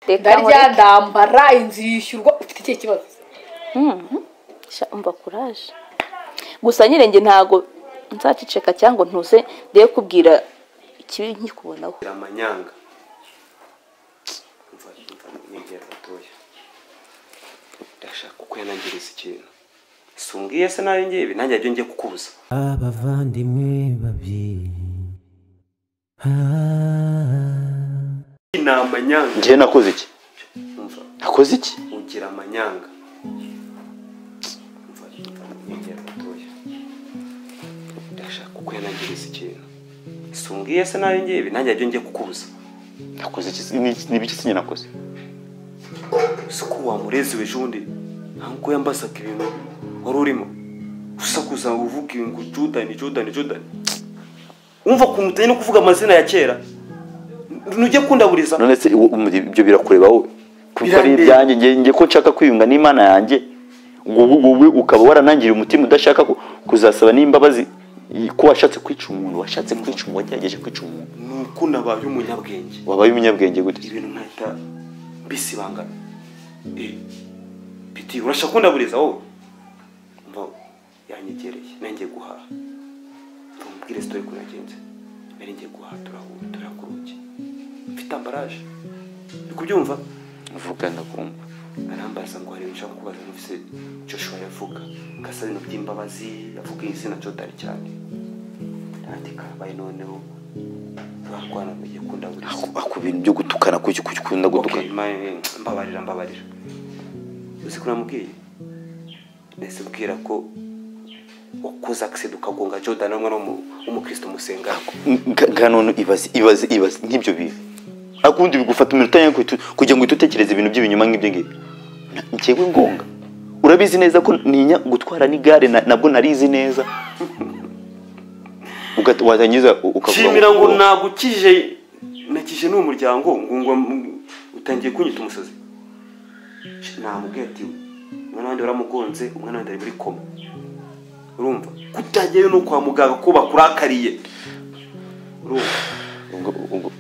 reka ndarya nkoreke. ndambara inzu yishyurwa ufite ikihe kibazo Sha, umva kuraje gusa nyine njye ntago nzaceceka cyangwa ntuze ndebe kubwira ikibi nkikubonaho Gira amanyanga Umva, umva, negera gatoya ndashaka kukwenangiriza ikintu si umbwiye se nayo ngibi nanjye ajya ngiye kukubuza abavandimwe babiri Ah. ni amanyanga njyewe nakoze iki umva nakoze iki ugira amanyanga umva umva, negera gatoya ndashaka kukwenangiriza ikintu si umbwiye se nayo ngibi nanjye ajya ngiye kukubuza nakoze iki Ni- ni ibiki sinye nakoze si ko wamurezewe ejobundi ntabwo yambasaga ibintu wari urimo usakuza uvuga ngo judani judani judani wumva ukuntu utari no kuvuga amazina ya kera ntujye kundaburiza none se iwo- umu- ibyo birakureba wowe kuko ari Birandeba. ibyanjye njye njye ko nshaka kwiyunga n'imana yanjye wowe wowe ukaba waranangiriye umutima udashaka ku- kuzasaba n'imbabazi i- ko washatse kwica umuntu washatse kwica umuntu wagerageje kwica umuntu ni uko nabaye umunyabwenge wabaye umunyabwenge gute ibintu nkahita mbisibangana Eh, biti urashaka kundaburiza wowe mva yanyegereye nanjye guhaha mva mubwire sitori ko nagenze nari ngiye guhaha turahura turakuruki mfite ambaraje uri kubyumva mvuga ndakumva arambaza ngo hari ibintu ushaka kubaza mufise Joshua yavuga ngasaba ibintu by'imbabazi yavuga izina Jodani cyane nandika bayi noneho turarwana mugiye kundaburiza aku bintu byo gutukana kuki kuki ukunda okay. gutukana ma- mbabarira mbabarira uzi ko namubwiye nahise mbwira ko wakoze akisida ukagonga Jodani umwe w'umukristo musenga Nga- nga none ibaze ibaze ibaze nk'ibyo bintu akundi bigufata iminota yanjye kugitu- kugira ngo uhite utekereza ibintu by'ibinyoma nk'ibyo ngibyo Na- njyewe ngonga urabizi neza ko ntinya gutwara n'igare na- nabwo narizi neza Uga- warangiza u- ukavuga nshimira ngo nagukije nakije n'uwo muryango ngo ngo m- utangiye kunyita umusazi namubwiye ati umwana wanjye waramugonze umwana wanjye ari muri koma urumva kutajyayo no kwa muganga ko bakurakariye urumva Ubwo- ubwo-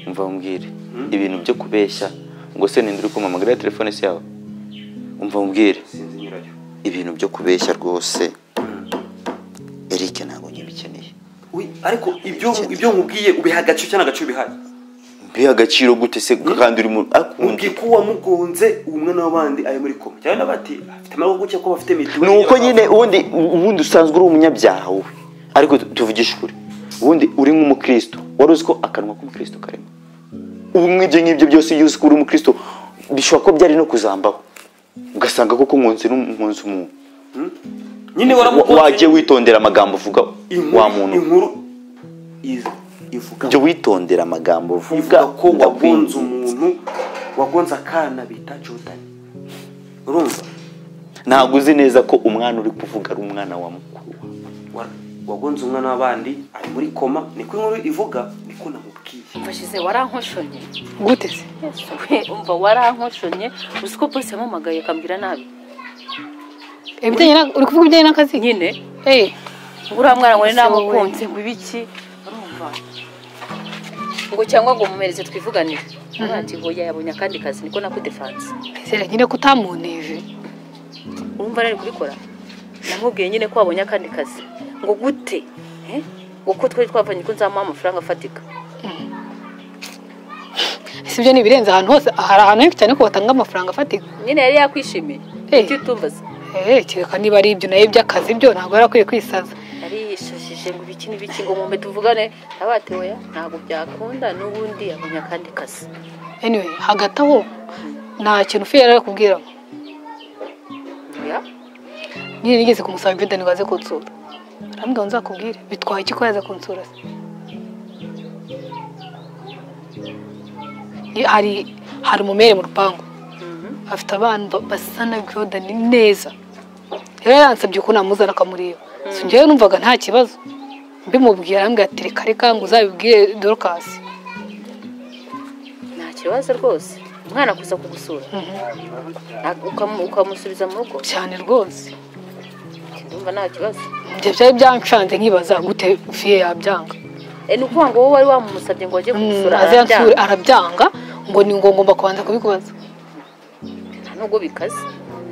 umva umbwire ibintu byo kubeshya ngo se ninde uri kumamagara ya telefone se yawe umva umbwire sinzi nyirayo ibintu byo kubeshya rwose Eric ntabwo nkibikeneye Ui, ariko ibyo ibyo nkubwiye ubiha agaciro cyangwa agaciro ubihaye mbiha agaciro gute se kandi uri mu akunda mubwiye ko wamugonze uwo mwana w'abandi ari muri koma cyangwa bati afite amahugukye ko bafite mituweli ni uko nyine ubundi ubundi usanzwe uri umunyabyaha wowe ariko tu- tuvugishe ukuri ubundi uri nk'umukristo wari uzi ko akanwa k'umukristo karimo ubu nk'ibyo ngibyo byose iyo uzi ko uri umukristo bishobora ko byari no kuzambaho ugasanga koko nkunze n'umpunzi umuntu nyine Wa- waramugonze wajye witondera amagambo uvuga inkuru wa muntu inkuru iz- ivuga jya witondera amagambo uvuga ivuga ko wagonze ndakwinginze. umuntu wagonze akana bita jordan urumva ntabwo uzi neza ko umwana uri kuvuga ari umwana wa mukuru wawe. Wa- wagonze umwana w'abandi ari muri koma niko inkuru ivuga niko namubwiye mbashyize warankoshonye gute se umva warankoshonye uzi ko polisi yamamagaye akambwira nabi ibijyanye na- uri kuvuga ibijyanye n'akazi nyine Eh, uriya mwana ngo Ese wowe. namukunze ngo ibi iki urumva ngo cyangwa ngo mumereze twivuganire ati ngo yabonye akandi kazi niko nakudefanse sera nyine ko utamunteje urumva rero ari kubikora namubwiye nyine ko wabonye akandi kazi ngo gute Eh? ngo ko twari twavanye ko nzamuha amafaranga afatika si ibyo ni ibirenze ahantu hose hari ahantu henshi cyane ko batanga amafaranga afatika nyine yari yakwishimiye Eh. icyo utumbaza Eh, kereka niba ari ibyo nayo iby'akazi byo ntabwo yari akwiye kwisaza yari yishajije ngo ibiki n'ibiki ngo mume tuvugane nawe ati oya ntabwo byakunda n'ubundi yabonye akandi kazi anyway hagati aho nta kintu ufe yari akubwira oya nyine nigeze kumusaba Jordan ngo aze kunsura arambwira ngo nzakubwire bitwaye iki ko yaza kunsura se Ni- hari hari umumere mu rupangu afite abana ba- basa na Jordan neza rero yansabye ko namuzana akamureba so njyewe numvaga nta kibazo mbimubwira arambwira ati reka reka ngo uzabibwire Dorcas nta kibazo rwose umwana kuza kugusura Na- ukamu- ukamusubiza mu rugo cyane rwose Ati, ndumva nta kibazo ibyo byari byanshanze nkibaza gute fiye yabyanga Eh, ni ukuvuga ngo wowe wari wamumusabye ngo ajye kugusura aze yansure arabyanga. arabyanga ngo ni ngo ngomba kubanza kubikubaza nta nubwo bikaze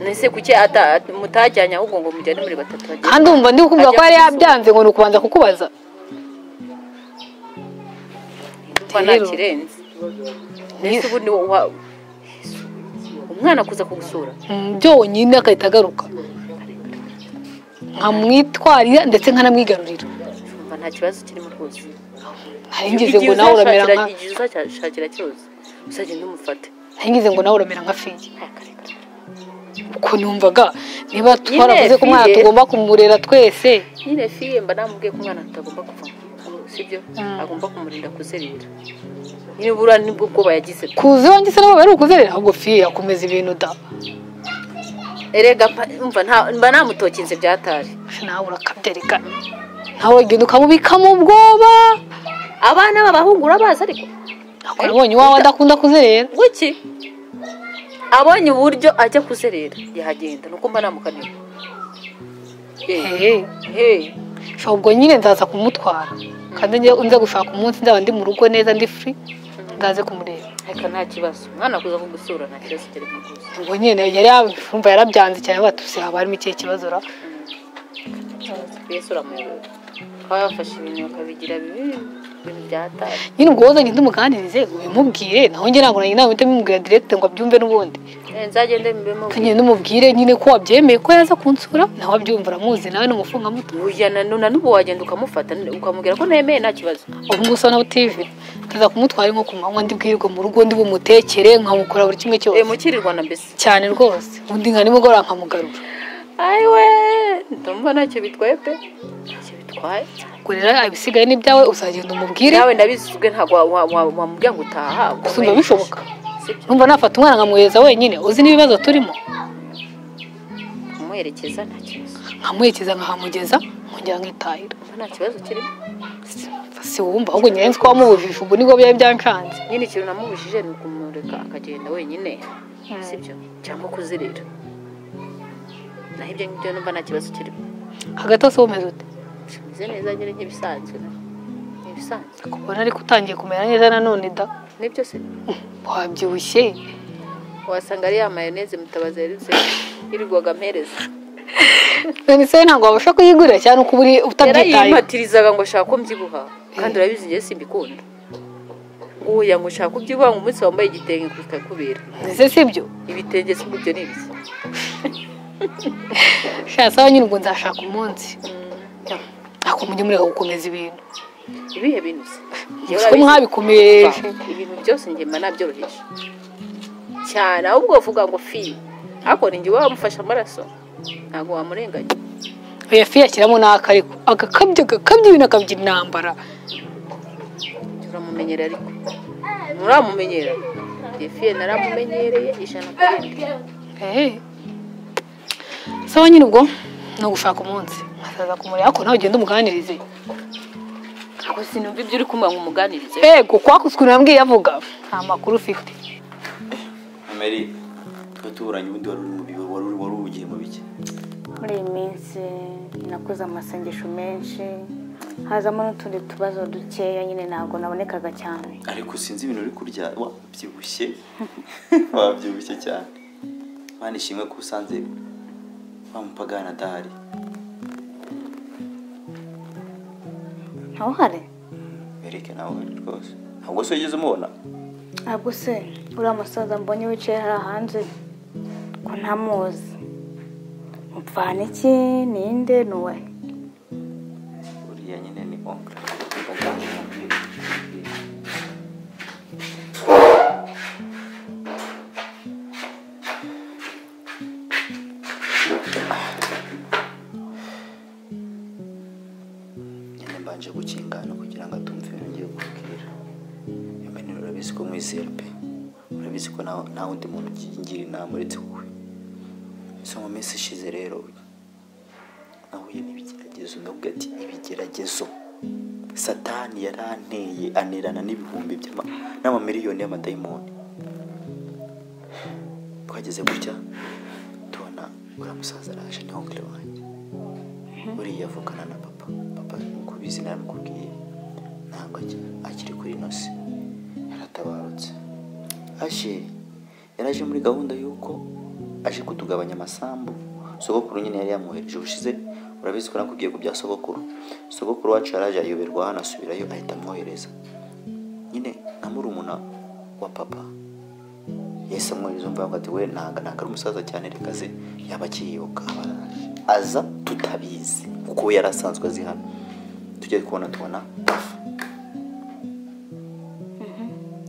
nese kuki ata- at- mutajyanye ahubwo ngo mujyane muri batatu bagende kandi umva ndi kukubwira ko yari yabyanze ngo ni ukubanza kukubaza kuba nta kirenze nese ubundi wa- wa- umwana kuza kugusura Mm, byonyine agahita agaruka nkamwitwarira ndetse nkanamwigarurira umva nta kibazo kirimo rwose ntaringize ngo nawe uramera nka igihe uzashakira cyose uzagenda umufate ntaringize ngo nawe uramera nka fiye Akareka. uko numvaga niba Nyine twaravuze ko umwana fiye. tugomba kumurera twese nyine fiye mba namubwiye ko umwana atagomba kuvamo sibyo agomba kumurinda kuzerera nyine buriya nibwo bwoba yagize kuze wanjye se nabo bari ukuzerera ahubwo fiye yakomeza ibintu da erega pa- umva nta- mba namutokinze byatari Ese nawe urakabya reka nawe ugenda ukamubikamo ubwoba abana b'abahungu urabazi ariko Ako nabonye iwawe adakunda kuzerera wiki abonye uburyo ajya kuzerera yahagenda nuko mba namukaniye Eh, Hey, hey, so ubwo nyine nzaza kumutwara kandi njye nza gushaka umunsi nzaba ndi mu rugo neza ndi free ndaze kumureba reka nta kibazo umwana kuza kugusura nta kibazo kirimo rwose ubwo nyine yari yumva yarabyanze cyane batuse haba harimo ikihe kibazo ra yesu uramuyobora baba bafashe ibintu bakabigira bibi ibintu byatari nyine ubwo woza ngende umuganirize ubimubwire naho njye ntabwo nanjye ntabwo mbimubwira direct ngo abyumve n'ubundi Eh, nzagende mbemo kandi n'umubwire nyine ko wabyemeye ko yaza kunsura nawe abyumva uramuzi nawe ni umufungamuto Uya na none n'ubu wagenda ukamufata ukamubwira ko ntemeye nta kibazo ubu ngubu usa n'ubutivi tuza kumutwara nko ku manywa ndibwirwa mu rugo ndi bumutekere nkamukora buri kimwe eh cyose mukirirwa na mbese cyane rwose undi nka nimugoroba nkamugarura ayiwe ndumva ntacyo bitwaye pe ntacyo bitwaye ubwo rero ibisigaye ni ibyawe uzagenda umubwire nawe ndabizwe ntabwo wa- wa- wa- wamubwira ngo utaha ngo gusumba we- bishoboka Sibyo, numva nafata umwana nkamwohereza wenyine uzi n'ibibazo turimo kumuherekeza nta kibazo nkamuherekeza nkahamugeza nkongera nkitahira Ndumva nta kibazo kirimo si wumva ahubwo nyirenze ko wamubujije ubwo nibwo byari byankanze nyine ikintu namubujije ni ukumureka akagenda wenyine sibyo cyangwa kuzirira naho ibyo ngibyo numva nta kibazo kirimo hagati hose wumeze ute kimeze neza nyine nk'ibisanzwe na- ni ibisanzwe kubona ariko utangiye kumera neza nanone da nibyo se wabyibushye wasanga ari ya mayoneze mutabazi yarutse yirirwaga ampereza none se ntabwo wabasha kuyigurira cyane uko uri utabyitayeho yarayimpatirizaga ngo ashaka ko mbyibuha kandi urabizi njye simbikunda nguya ngo ushaka kubyibuha ngo umunsi wambaye igitenge bikakubera ese si byo ibitenge si ibyo ni ibiki shasaba nyine ubwo nzashaka umunsi ako mujye mureka gukomeza ibintu ibihe bintu se Njyewe ko urabizi- mwabikomeje Umva, ibintu byose njye mba nabyoroheje cyane ahubwo uvuga ngo fi ariko ni njye uba wamufashe amaraso ntabwo wamurenganya oya fi yashyiramo n'aka ariko agakabya agakabya ibintu akabya intambara uramumenyera ariko nturamumenyera defiye naramumenyereye ijana ku ijana Eh. saba nyine ubwo ni ugushaka umunsi nkasaza kumureba ariko nawe ugenda umuganirize Ntabwo sinumva ibyo uri kumva ngo umuganirize ego kwaka ukuntu yambwiye avuga nta makuru ufite mary tuturanye ubundi wari uri mu bi- wari uri- wari ugiye mu biki muri iyi minsi nakoze amasengesho menshi hazamo n'utundi tubazo dukeya nyine ntabwo nabonekaga cyane ariko sinzi ibintu uri kurya wabyibushye wabyibushye cyane mwana ishimwe ko usanze wa mupagana adahari ntawe uhari bereke nawe rwose ntabwo se wigeze umubona ntabwo se uriya musaza mbonye wicaye hariya hanze ko ntamuzi mupfana iki ninde ni uwe uriya nyine ni onkra nyine mbanje gukingana kugira ngo atumve ibintu ngiye kubwira yamene urabizi ko mwizera pe urabizi ko nta- nta wundi muntu ugira inama uretse wowe so mu minsi ishize rero nahuye n'ibigeragezo ndavuga ati ibigeragezo satani yaranteye anerana n'ibihumbi by'ama- n'amamiliyoni y'amadayimoni twageze gutya tubona uriya musaza araje ni onkire wanjye buriya avukana na papa papa nk'uko ubizi naramukubwiye ntabwo aki- akiri kuri inosi yaratabarutse ashe yaraje muri gahunda y'uko aje kutugabanya amasambu sogokuru nyine yari yamwohereje ubushize urabizi ko nakubwiye ku bya sogokuru sogokuru wacu yaraje ayoberwa hano asubirayo ahita amwohereza nyine nka murumuna wa papa yahise amwohereza umva yavuga ati we ntabwo ntabwo ari umusaza cyane reka ze yaba akiyibuka aza tutabizi kuko we yari asanzwe azi hano tujya kubona tubona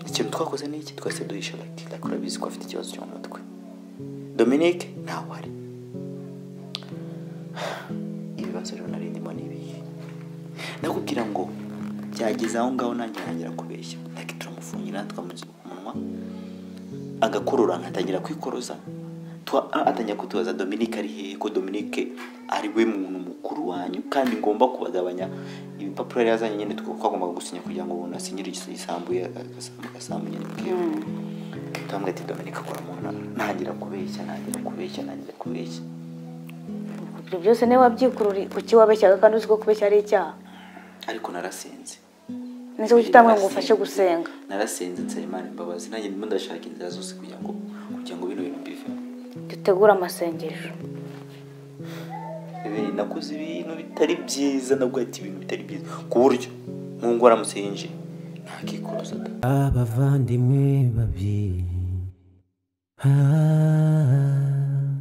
ikintu twakoze ni iki twese duhisha agatinda turabizi ko afite ikibazo cyo mu mutwe dominique ntawe ari ibibazo rero nari ndimo ni ibihe ndakubwira ngo byageze aho ngaho nanjye ntangira kubeshya nake turamufungira twamuziga umunwa agakurura nkatangira kwikoroza twa- a- atangira kutubaza dominique ari hehe ko dominique ari we muntu mukuru wanyu kandi ngomba kubagabanya ibipapuro yari yazanye nyine tuko- twagombaga gusinya kugira ngo umuntu asinyire igis- igisambu ye- agasambu agasambu nyine bwiwe turamubwira ati dominique akora mu ntara ntangira kubeshya ntangira kubeshya ntangira kubeshya ibyo byose niba wabyikurura kuki wabeshyaga kandi uzi ko kubeshya ari icyaha ariko narasenze ndetse kuki utamwe ngo ufashe gusenga narasenze nsaba imana imbabazi nanjye ndimo ndashaka inzira zose kugira ngo kugira ngo bino bintu bivemo dutegure amasengesho Ibi nakoze ibintu bitari byiza nabwo ati ibintu bitari byiza ku buryo nk'ubwo aramutse yinjiye ntakikoroza da abavandimwe babiri Ah,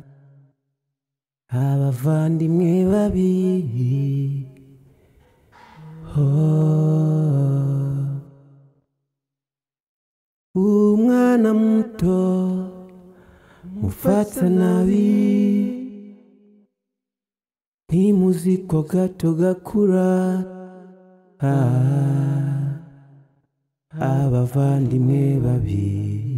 abavandimwe babiri Oh, umwana muto mufata nabi ntimuzi ko gato gakura ah abavandimwe babiri